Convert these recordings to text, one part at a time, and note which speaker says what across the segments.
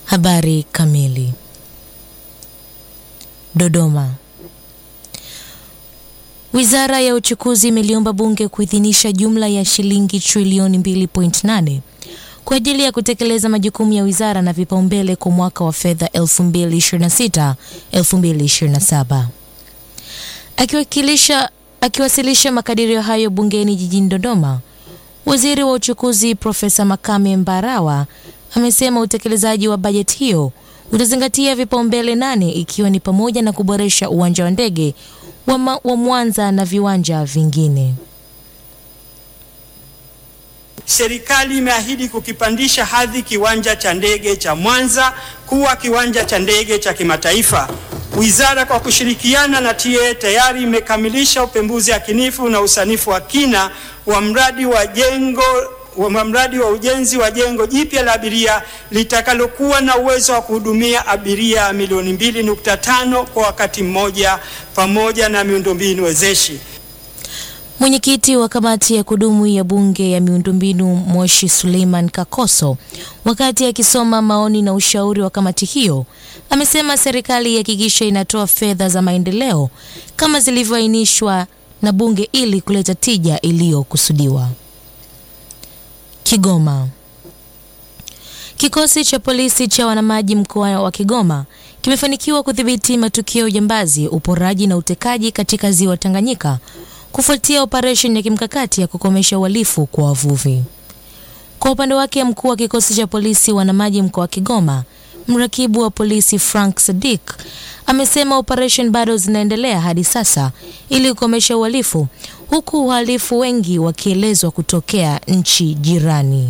Speaker 1: Habari kamili. Dodoma. Wizara ya Uchukuzi imeliomba Bunge kuidhinisha jumla ya shilingi trilioni 2.8 kwa ajili ya kutekeleza majukumu ya wizara na vipaumbele kwa mwaka wa fedha 2026 2027. Akiwakilisha akiwasilisha makadirio hayo bungeni jijini Dodoma, Waziri wa Uchukuzi Profesa Makame Mbarawa amesema utekelezaji wa bajeti hiyo utazingatia vipaumbele nane ikiwa ni pamoja na kuboresha uwanja wa ndege wa, ma, wa Mwanza na viwanja vingine.
Speaker 2: Serikali imeahidi kukipandisha hadhi kiwanja cha ndege cha Mwanza kuwa kiwanja cha ndege cha kimataifa. Wizara kwa kushirikiana na TAA tayari imekamilisha upembuzi yakinifu na usanifu wa kina wa mradi wa jengo wa mradi wa ujenzi wa jengo jipya la abiria litakalokuwa na uwezo wa kuhudumia abiria milioni 2.5 kwa wakati mmoja pamoja na miundombinu wezeshi.
Speaker 1: Mwenyekiti wa kamati ya kudumu ya bunge ya miundombinu Moshi Suleiman Kakoso, wakati akisoma maoni na ushauri wa kamati hiyo, amesema serikali ihakikisha inatoa fedha za maendeleo kama zilivyoainishwa na bunge ili kuleta tija iliyokusudiwa. Kigoma. Kikosi cha polisi cha wanamaji mkoa wa Kigoma kimefanikiwa kudhibiti matukio ya ujambazi, uporaji na utekaji katika ziwa Tanganyika kufuatia operesheni ya kimkakati ya kukomesha uhalifu kwa wavuvi. Kwa upande wake, mkuu wa kikosi cha polisi wanamaji mkoa wa Kigoma, mrakibu wa polisi Frank Sadik amesema operesheni bado zinaendelea hadi sasa ili kukomesha uhalifu, huku uhalifu wengi wakielezwa kutokea nchi jirani.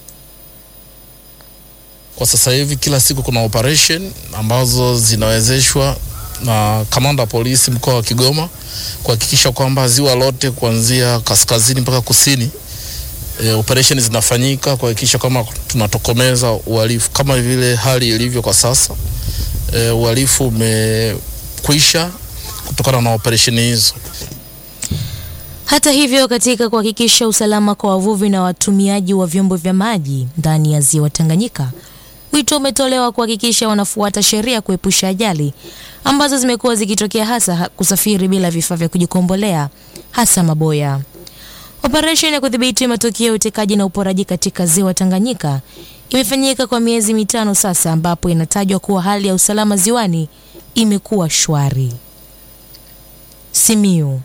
Speaker 3: Kwa sasa hivi kila siku kuna operation ambazo zinawezeshwa na kamanda wa polisi mkoa wa Kigoma kuhakikisha kwamba ziwa lote kuanzia kaskazini mpaka kusini e, operation zinafanyika kuhakikisha kwamba tunatokomeza uhalifu kama vile hali ilivyo kwa sasa. E, uhalifu umekwisha kutokana na operation hizo.
Speaker 1: Hata hivyo, katika kuhakikisha usalama kwa wavuvi na watumiaji wa vyombo vya maji ndani ya ziwa Tanganyika, wito umetolewa kuhakikisha wanafuata sheria kuepusha ajali ambazo zimekuwa zikitokea, hasa kusafiri bila vifaa vya kujikombolea, hasa maboya. Operesheni ya kudhibiti matukio ya utekaji na uporaji katika ziwa Tanganyika imefanyika kwa miezi mitano sasa, ambapo inatajwa kuwa hali ya usalama ziwani imekuwa shwari. Simiyu.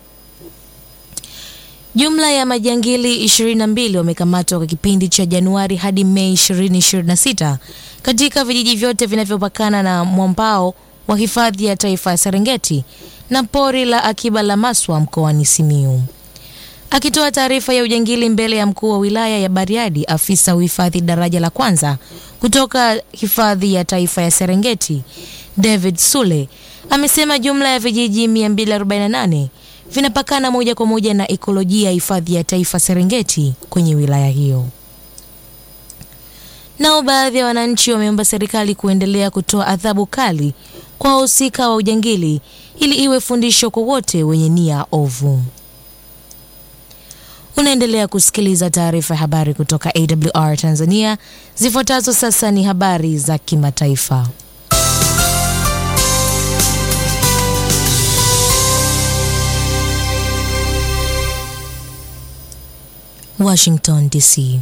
Speaker 1: Jumla ya majangili 22 wamekamatwa kwa kipindi cha Januari hadi Mei 2026 katika vijiji vyote vinavyopakana na mwambao wa hifadhi ya taifa ya Serengeti na pori la akiba la Maswa mkoani Simiyu. Akitoa taarifa ya ujangili mbele ya mkuu wa wilaya ya Bariadi, afisa uhifadhi daraja la kwanza kutoka hifadhi ya taifa ya Serengeti David Sule amesema jumla ya vijiji 248 vinapakana moja kwa moja na ekolojia ya hifadhi ya taifa Serengeti kwenye wilaya hiyo. Nao baadhi ya wananchi wameomba serikali kuendelea kutoa adhabu kali kwa wahusika wa ujangili ili iwe fundisho kwa wote wenye nia ovu. Unaendelea kusikiliza taarifa ya habari kutoka AWR Tanzania. Zifuatazo sasa ni habari za kimataifa. Washington DC.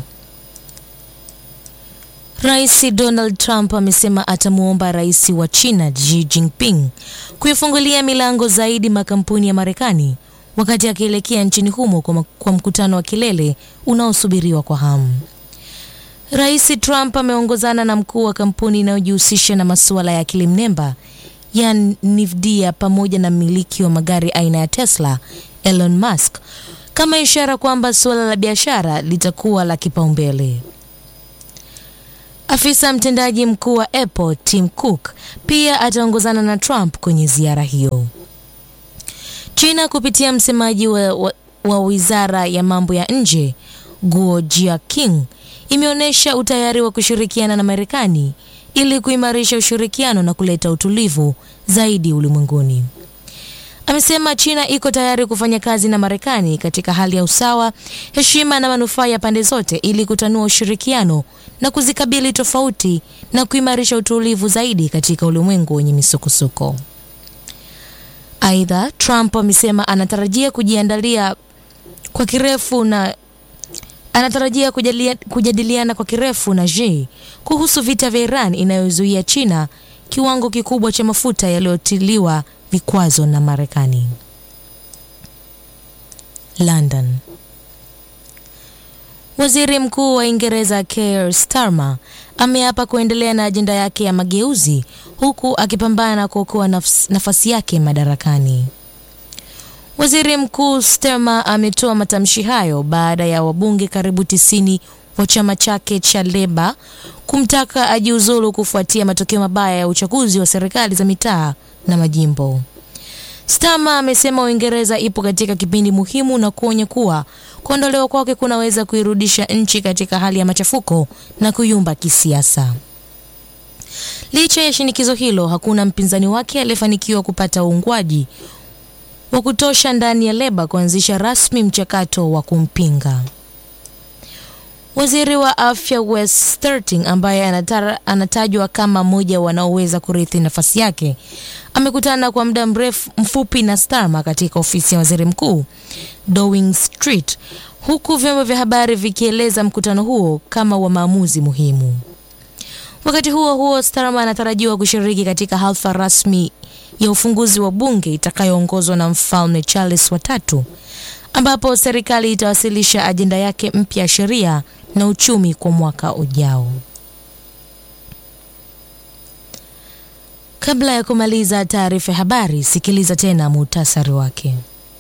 Speaker 1: Rais Donald Trump amesema atamwomba rais wa China Xi Jinping kuifungulia milango zaidi makampuni ya Marekani wakati akielekea nchini humo kwa, kwa mkutano wa kilele unaosubiriwa kwa hamu. Rais Trump ameongozana na mkuu wa kampuni inayojihusisha na masuala ya akili mnemba ya Nvidia pamoja na mmiliki wa magari aina ya Tesla Elon Musk kama ishara kwamba suala la biashara litakuwa la kipaumbele. Afisa mtendaji mkuu wa Apple Tim Cook pia ataongozana na Trump kwenye ziara hiyo. China kupitia msemaji wa, wa, wa wizara ya mambo ya nje Guo Jiaqing imeonyesha utayari wa kushirikiana na Marekani ili kuimarisha ushirikiano na kuleta utulivu zaidi ulimwenguni. amesema China iko tayari kufanya kazi na Marekani katika hali ya usawa, heshima na manufaa ya pande zote ili kutanua ushirikiano na kuzikabili tofauti na kuimarisha utulivu zaidi katika ulimwengu wenye misukosuko. Aidha, Trump amesema anatarajia kujiandalia kwa kirefu na anatarajia kujalia, kujadiliana kwa kirefu na Xi kuhusu vita vya Iran inayozuia China kiwango kikubwa cha mafuta yaliyotiliwa vikwazo na Marekani. London. Waziri Mkuu wa Uingereza Keir Starmer ameapa kuendelea na ajenda yake ya mageuzi huku akipambana kuokoa nafs, nafasi yake madarakani. Waziri Mkuu Starmer ametoa matamshi hayo baada ya wabunge karibu tisini wa chama chake cha Leba kumtaka ajiuzulu kufuatia matokeo mabaya ya uchaguzi wa serikali za mitaa na majimbo. Starmer amesema Uingereza ipo katika kipindi muhimu na kuonya kuwa kuondolewa kwake kunaweza kuirudisha nchi katika hali ya machafuko na kuyumba kisiasa. Licha ya shinikizo hilo, hakuna mpinzani wake aliyefanikiwa kupata uungwaji wa kutosha ndani ya Leba kuanzisha rasmi mchakato wa kumpinga. Waziri wa afya Wes Sterling ambaye anatara, anatajwa kama mmoja wanaoweza kurithi nafasi yake amekutana kwa muda mrefu mfupi na Starmer katika ofisi ya waziri mkuu Downing Street, huku vyombo vya habari vikieleza mkutano huo kama wa maamuzi muhimu. Wakati huo huo, Starmer anatarajiwa kushiriki katika hafla rasmi ya ufunguzi wa bunge itakayoongozwa na mfalme Charles watatu ambapo serikali itawasilisha ajenda yake mpya ya sheria na uchumi kwa mwaka ujao. Kabla ya kumaliza taarifa ya habari, sikiliza tena muhtasari wake.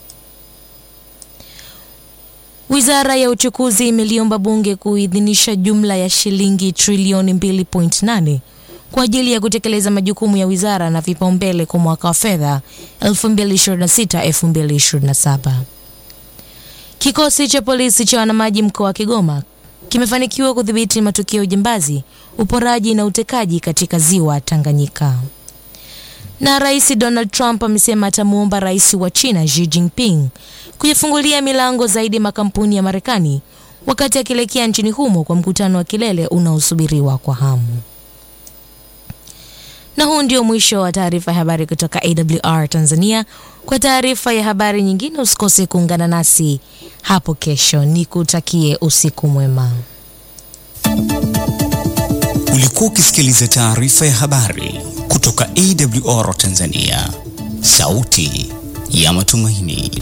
Speaker 1: Wizara ya uchukuzi imeliomba bunge kuidhinisha jumla ya shilingi trilioni 2.8 kwa ajili ya kutekeleza majukumu ya wizara na vipaumbele kwa mwaka wa fedha 2026-2027. Kikosi cha polisi cha wanamaji mkoa wa Kigoma kimefanikiwa kudhibiti matukio ya ujambazi, uporaji na utekaji katika ziwa Tanganyika. Na Rais Donald Trump amesema atamuomba rais wa China Xi Jinping kuyafungulia milango zaidi makampuni ya Marekani wakati akielekea nchini humo kwa mkutano wa kilele unaosubiriwa kwa hamu. Na huu ndio mwisho wa taarifa ya habari kutoka AWR Tanzania. Kwa taarifa ya habari nyingine, usikose kuungana nasi hapo kesho. Nikutakie usiku mwema.
Speaker 4: Ulikuwa ukisikiliza taarifa ya habari kutoka AWR Tanzania, sauti ya matumaini.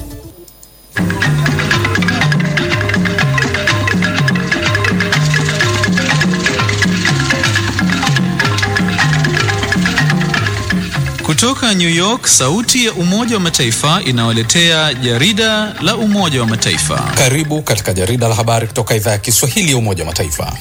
Speaker 5: Kutoka New York, sauti ya Umoja wa Mataifa inawaletea jarida la Umoja wa Mataifa.
Speaker 6: Karibu katika jarida la habari kutoka idhaa ya Kiswahili ya Umoja wa Mataifa.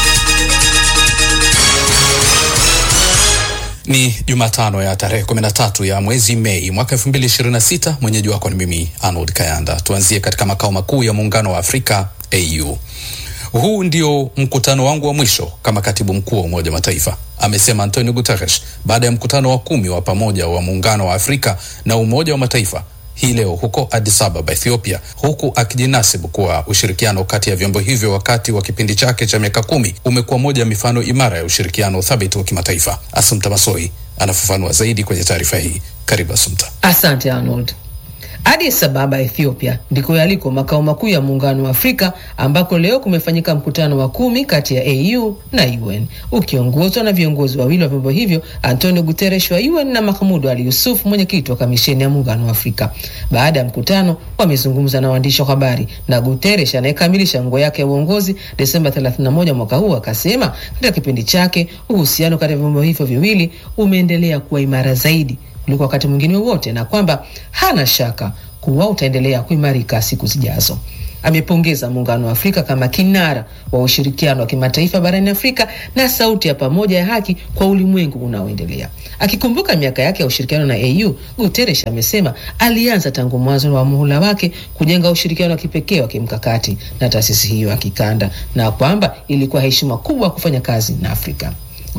Speaker 6: Ni Jumatano ya tarehe 13 ya mwezi Mei mwaka 2026. Mwenyeji wako ni mimi Arnold Kayanda. Tuanzie katika makao makuu ya Muungano wa Afrika AU. Huu ndio mkutano wangu wa mwisho kama katibu mkuu wa Umoja wa Mataifa, amesema Antonio Guterres baada ya mkutano wa kumi wa pamoja wa Muungano wa Afrika na Umoja wa Mataifa hii leo huko Addis Ababa, Ethiopia, huku akijinasibu kuwa ushirikiano kati ya vyombo hivyo wakati wa kipindi chake cha miaka kumi umekuwa moja ya mifano imara ya ushirikiano thabiti wa kimataifa. Asumta Masoi anafafanua zaidi kwenye taarifa hii. Karibu Asumta.
Speaker 7: Asante Arnold. Addis Ababa, Ethiopia ndiko yaliko makao makuu ya Muungano wa Afrika ambako leo kumefanyika mkutano wa kumi kati ya AU na UN ukiongozwa na viongozi wawili wa vyombo hivyo, Antonio Guterres wa UN na Mahmoud Ali Yusuf, mwenyekiti wa kamisheni ya Muungano wa Afrika. Baada ya mkutano, wamezungumza na waandishi wa habari, na Guterres anayekamilisha nguo yake ya uongozi Desemba 31 mwaka huu akasema katika kipindi chake uhusiano kati ya vyombo hivyo viwili umeendelea kuwa imara zaidi kuliko wakati mwingine wowote na kwamba hana shaka kuwa utaendelea kuimarika siku zijazo. Amepongeza Muungano wa Afrika kama kinara wa ushirikiano wa kimataifa barani Afrika na sauti ya pamoja ya haki kwa ulimwengu unaoendelea. Akikumbuka miaka yake ya ushirikiano na AU, Guterres amesema alianza tangu mwanzo wa muhula wake kujenga ushirikiano wa kipekee wa kimkakati na taasisi hiyo ya kikanda na kwamba ilikuwa heshima kubwa kufanya kazi na Afrika.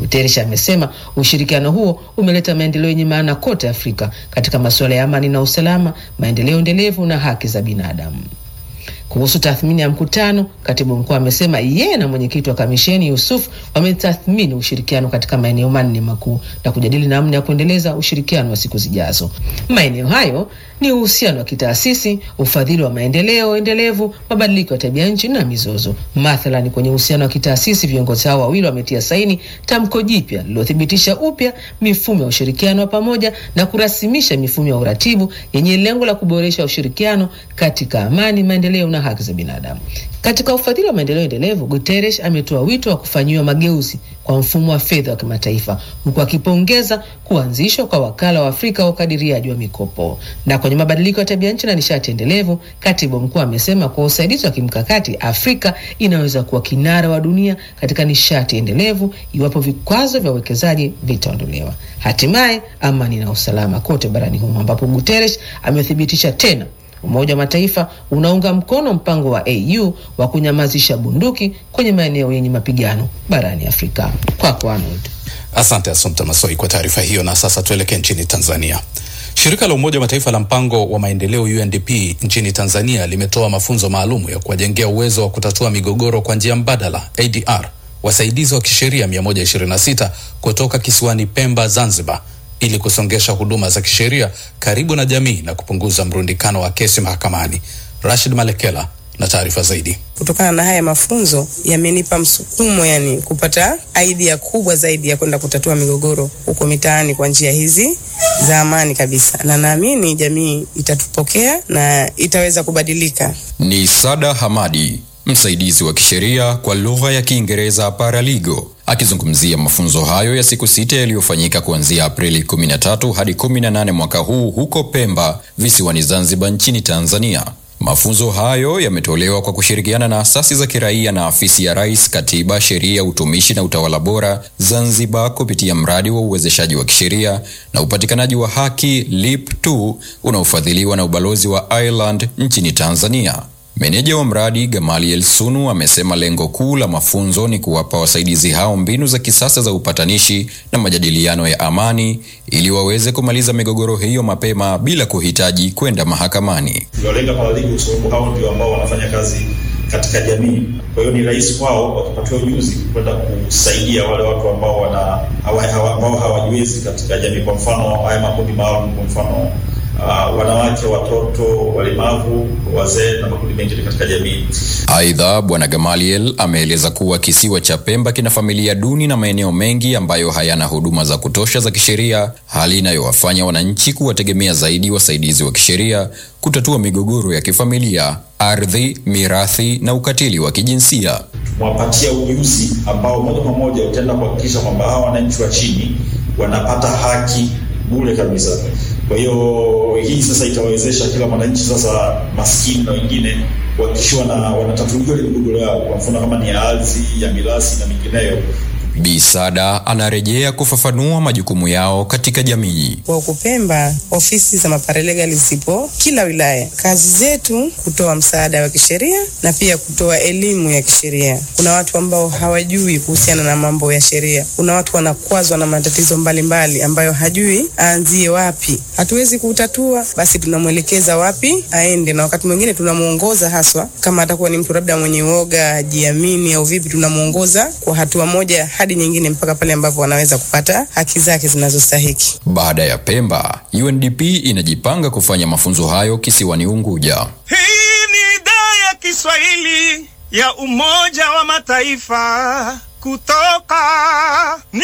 Speaker 7: Guterres amesema ushirikiano huo umeleta maendeleo yenye maana kote Afrika katika masuala ya amani na usalama, maendeleo endelevu na haki za binadamu. Kuhusu tathmini ya mkutano, katibu mkuu amesema yeye na mwenyekiti wa kamisheni Yusuf wametathmini ushirikiano katika maeneo manne makuu na kujadili namna ya kuendeleza ushirikiano wa siku zijazo. Maeneo hayo ni uhusiano wa kitaasisi, ufadhili wa maendeleo endelevu, mabadiliko ya tabia nchi na mizozo. Mathalani, kwenye uhusiano wa kitaasisi, viongozi hao wawili wametia saini tamko jipya lililothibitisha upya mifumo ya ushirikiano wa pamoja na kurasimisha mifumo ya uratibu yenye lengo la kuboresha ushirikiano katika amani, maendeleo na haki za binadamu. Katika ufadhili wa maendeleo endelevu, Guterres ametoa wito wa kufanyiwa mageuzi kwa mfumo wa fedha wa kimataifa huku akipongeza kuanzishwa kwa wakala wa Afrika wa ukadiriaji wa mikopo. Na kwenye mabadiliko ya tabia nchi na nishati endelevu, katibu mkuu amesema kwa usaidizi wa kimkakati, Afrika inaweza kuwa kinara wa dunia katika nishati endelevu iwapo vikwazo vya uwekezaji vitaondolewa. Hatimaye amani na usalama kote barani humo, ambapo Guterres amethibitisha tena Umoja wa Mataifa unaunga mkono mpango wa AU wa kunyamazisha bunduki kwenye maeneo yenye mapigano barani Afrika. Kwako Arnold.
Speaker 6: Asante Asumta Masoi kwa taarifa hiyo. Na sasa tuelekee nchini Tanzania. Shirika la Umoja wa Mataifa la mpango wa maendeleo UNDP nchini Tanzania limetoa mafunzo maalum ya kuwajengea uwezo wa kutatua migogoro kwa njia mbadala ADR wasaidizi wa kisheria 126 kutoka kisiwani Pemba, Zanzibar ili kusongesha huduma za kisheria karibu na jamii na kupunguza mrundikano wa kesi mahakamani. Rashid Malekela na taarifa zaidi.
Speaker 8: Kutokana na haya mafunzo yamenipa msukumo, yani kupata idea kubwa zaidi ya kwenda kutatua migogoro huko mitaani kwa njia hizi za amani kabisa, na naamini jamii itatupokea na itaweza kubadilika.
Speaker 9: Ni Sada Hamadi, msaidizi wa kisheria kwa lugha ya Kiingereza paralegal, akizungumzia mafunzo hayo ya siku sita yaliyofanyika kuanzia Aprili 13 hadi 18 mwaka huu huko Pemba, visiwani Zanzibar nchini Tanzania. Mafunzo hayo yametolewa kwa kushirikiana na asasi za kiraia na afisi ya Rais, Katiba, Sheria, Utumishi na Utawala Bora Zanzibar kupitia mradi wa uwezeshaji wa kisheria na upatikanaji wa haki LIP2 unaofadhiliwa na ubalozi wa Ireland nchini Tanzania. Meneja wa mradi Gamaliel Sunu amesema lengo kuu la mafunzo ni kuwapa wasaidizi hao mbinu za kisasa za upatanishi na majadiliano ya amani ili waweze kumaliza migogoro hiyo mapema bila kuhitaji kwenda mahakamani.
Speaker 10: Tuliwalenga paralegal kwa sababu hao ndio ambao wanafanya kazi katika jamii. Kwa hiyo ni rahisi kwao wakipatiwa ujuzi kwenda kusaidia wale watu ambao wana hawa, hawa, ambao hawajiwezi katika jamii. Kwa mfano haya makundi maalum, kwa mfano Uh, wanawake, watoto, walemavu, wazee na makundi mengine katika jamii.
Speaker 9: Aidha, Bwana Gamaliel ameeleza kuwa kisiwa cha Pemba kina familia duni na maeneo mengi ambayo hayana huduma za kutosha za kisheria, hali inayowafanya wananchi kuwategemea zaidi wasaidizi wa kisheria kutatua migogoro ya kifamilia, ardhi, mirathi na ukatili wa kijinsia.
Speaker 10: Tumewapatia ujuzi ambao moja kwa moja utaenda kuhakikisha kwamba hawa wananchi wa chini wanapata haki bure kabisa. Kwa hiyo hii sasa itawezesha kila mwananchi sasa maskini na wengine kuhakikishiwa na wanatatuliwa ile migogoro yao, kwa mfano kama ni ya ardhi, ya mirasi na mingineyo.
Speaker 9: Bi Sada anarejea kufafanua majukumu yao katika jamii.
Speaker 8: Kwa huku Pemba, ofisi za maparalegal zipo kila wilaya. Kazi zetu kutoa msaada wa kisheria na pia kutoa elimu ya kisheria. Kuna watu ambao hawajui kuhusiana na mambo ya sheria. Kuna watu wanakwazwa na matatizo mbalimbali mbali ambayo hajui aanzie wapi. Hatuwezi kutatua, basi tunamwelekeza wapi aende, na wakati mwingine tunamuongoza haswa, kama atakuwa ni mtu labda mwenye uoga, hajiamini au vipi, tunamuongoza kwa hatua moja hadi nyingine mpaka pale ambapo wanaweza kupata haki zake zinazostahiki.
Speaker 9: Baada ya Pemba, UNDP inajipanga kufanya mafunzo hayo kisiwani Unguja.
Speaker 11: Hii ni idhaa ya Kiswahili ya Umoja wa Mataifa kutoka New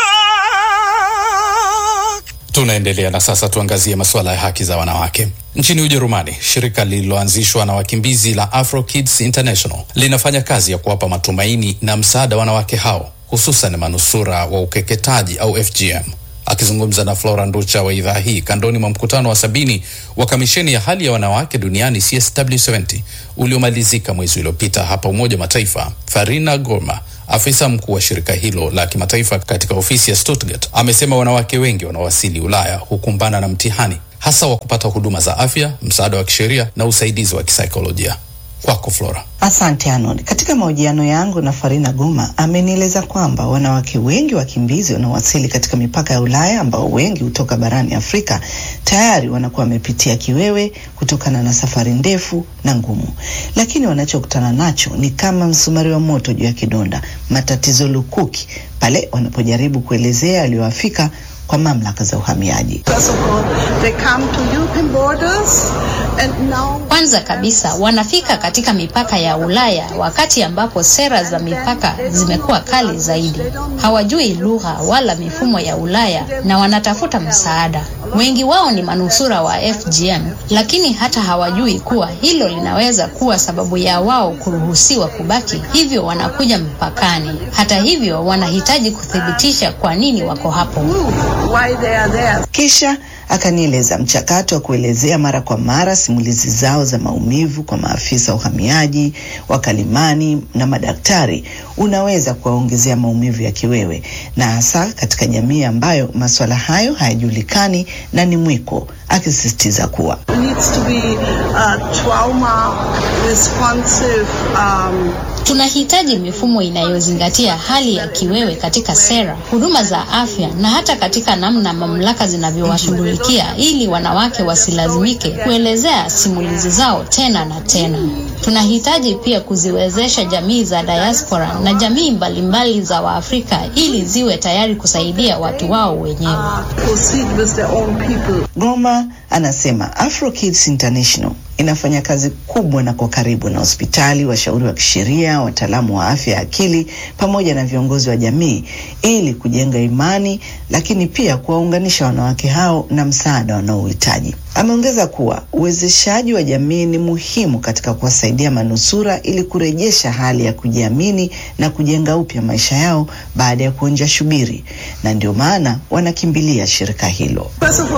Speaker 11: York.
Speaker 6: Tunaendelea na sasa tuangazie masuala ya haki za wanawake. Nchini Ujerumani, shirika lililoanzishwa na wakimbizi la Afro Kids International linafanya kazi ya kuwapa matumaini na msaada wanawake hao, hususan manusura wa ukeketaji au FGM. Akizungumza na Flora Nducha wa idhaa hii kandoni mwa mkutano wa sabini wa kamisheni ya hali ya wanawake duniani CSW70 uliomalizika mwezi uliopita hapa Umoja wa Mataifa, Farina Gorma afisa mkuu wa shirika hilo la kimataifa katika ofisi ya Stuttgart amesema wanawake wengi wanaowasili Ulaya hukumbana na mtihani hasa wa kupata huduma za afya, msaada wa kisheria na usaidizi wa kisaikolojia. Kwako Flora.
Speaker 12: Asante Arnold. Katika mahojiano yangu na Farina Guma amenieleza kwamba wanawake wengi wakimbizi wanaowasili katika mipaka ya Ulaya ambao wengi hutoka barani Afrika tayari wanakuwa wamepitia kiwewe kutokana na safari ndefu na ngumu, lakini wanachokutana nacho ni kama msumari wa moto juu ya kidonda, matatizo lukuki pale wanapojaribu kuelezea yaliyowafika kwa mamlaka za uhamiaji.
Speaker 13: Kwanza kabisa wanafika katika mipaka ya Ulaya wakati ambapo sera za mipaka zimekuwa kali zaidi. Hawajui lugha wala mifumo ya Ulaya na wanatafuta msaada. Wengi wao ni manusura wa FGM, lakini hata hawajui kuwa hilo linaweza kuwa sababu ya wao kuruhusiwa kubaki, hivyo wanakuja mpakani. Hata hivyo, wanahitaji kuthibitisha kwa nini wako hapo.
Speaker 12: Kisha akanieleza mchakato wa kuelezea mara kwa mara simulizi zao za maumivu kwa maafisa wa uhamiaji, wakalimani na madaktari unaweza kuwaongezea maumivu ya kiwewe, na hasa katika jamii ambayo masuala hayo hayajulikani na ni mwiko, akisisitiza kuwa
Speaker 13: Tunahitaji mifumo inayozingatia hali ya kiwewe katika sera, huduma za afya na hata katika namna mamlaka zinavyowashughulikia ili wanawake wasilazimike kuelezea simulizi zao tena na tena. Tunahitaji pia kuziwezesha jamii za diaspora na jamii mbalimbali za Waafrika ili ziwe tayari kusaidia watu wao wenyewe.
Speaker 12: Goma anasema Afro Kids International inafanya kazi kubwa na kwa karibu na hospitali, washauri wa kisheria, wataalamu wa afya ya akili pamoja na viongozi wa jamii ili kujenga imani, lakini pia kuwaunganisha wanawake hao na msaada wanaohitaji. Ameongeza kuwa uwezeshaji wa jamii ni muhimu katika kuwasaidia manusura ili kurejesha hali ya kujiamini na kujenga upya maisha yao baada ya kuonja shubiri, na ndio maana wanakimbilia shirika hilo.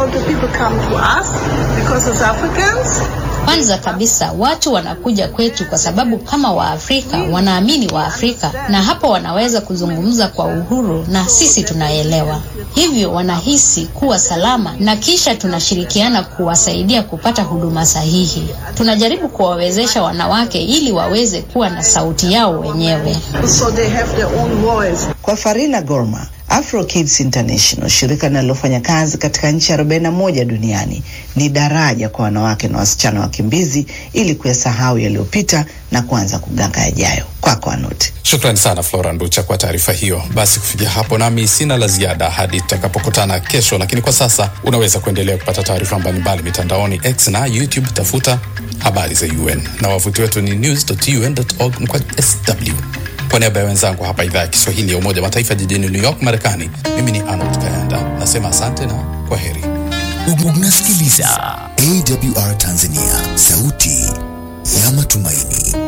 Speaker 13: Kwanza kabisa watu wanakuja kwetu kwa sababu kama Waafrika wanaamini Waafrika, na hapo wanaweza kuzungumza kwa uhuru na sisi tunaelewa, hivyo wanahisi kuwa salama, na kisha tunashirikiana kuwasaidia kupata huduma sahihi. Tunajaribu kuwawezesha wanawake ili waweze kuwa na sauti yao wenyewe.
Speaker 12: So they have their own voice. Kwa Farina Gorma, Afro Kids International, shirika linalofanya kazi katika nchi 41 duniani, ni daraja kwa wanawake na wasichana wakimbizi ili kuyasahau yaliyopita na kuanza kuganga yajayo. Kwako Anuti.
Speaker 6: Shukrani sana Flora Nducha kwa taarifa hiyo. Basi kufikia hapo, nami sina la ziada hadi tutakapokutana kesho, lakini kwa sasa unaweza kuendelea kupata taarifa mbalimbali mitandaoni X na YouTube, tafuta habari za UN na wavuti wetu ni news.un.org kwa sw. Kwa niaba ya wenzangu hapa idhaa ya Kiswahili ya Umoja Mataifa jijini New York, Marekani, mimi ni Arnold Kayanda nasema asante na kwa heri.
Speaker 14: Unasikiliza AWR Tanzania, sauti ya matumaini.